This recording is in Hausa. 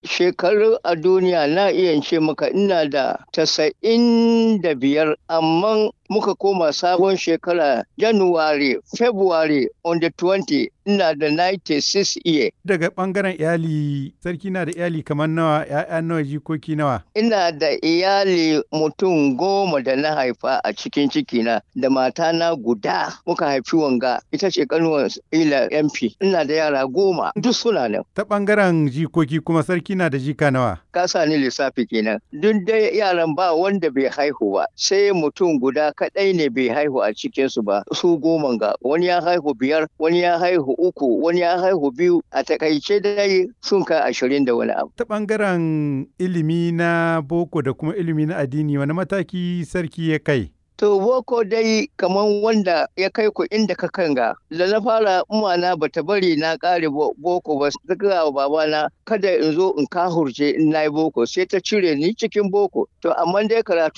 shekaru a duniya na iya ce maka ina da tasa'in da biyar amma muka koma sabon shekara January, February on the 20 ina da 96 year. Daga ɓangaren iyali, sarki na da iyali kamar nawa, ‘ya'ya nawa, jikoki nawa? Ina da iyali mutum goma da na haifa a cikin cikina da matana guda muka haifi wanga ita ce kanuwar ila MP. Ina da yara goma duk suna nan. Ta ɓangaren jikoki kuma sarki na da jika nawa? Ka sa ni lissafi kenan. Duk dai yaran ba wanda bai haihu ba sai mutum guda kaɗai ne bai haihu a cikinsu ba su goma ga wani ya haihu biyar wani ya haihu uku wani ya haihu biyu a takaice dai sun kai ashirin da wani abu. Ta ɓangaren ilimi na boko da kuma ilimi na addini wani mataki sarki ya kai? To boko dai kaman wanda ya kai ku inda ka kanga da na fara umana bata bari na kare boko ba ta gaya wa babana kada in zo in kahurce in na yi boko sai ta cire ni cikin boko to amma dai karatu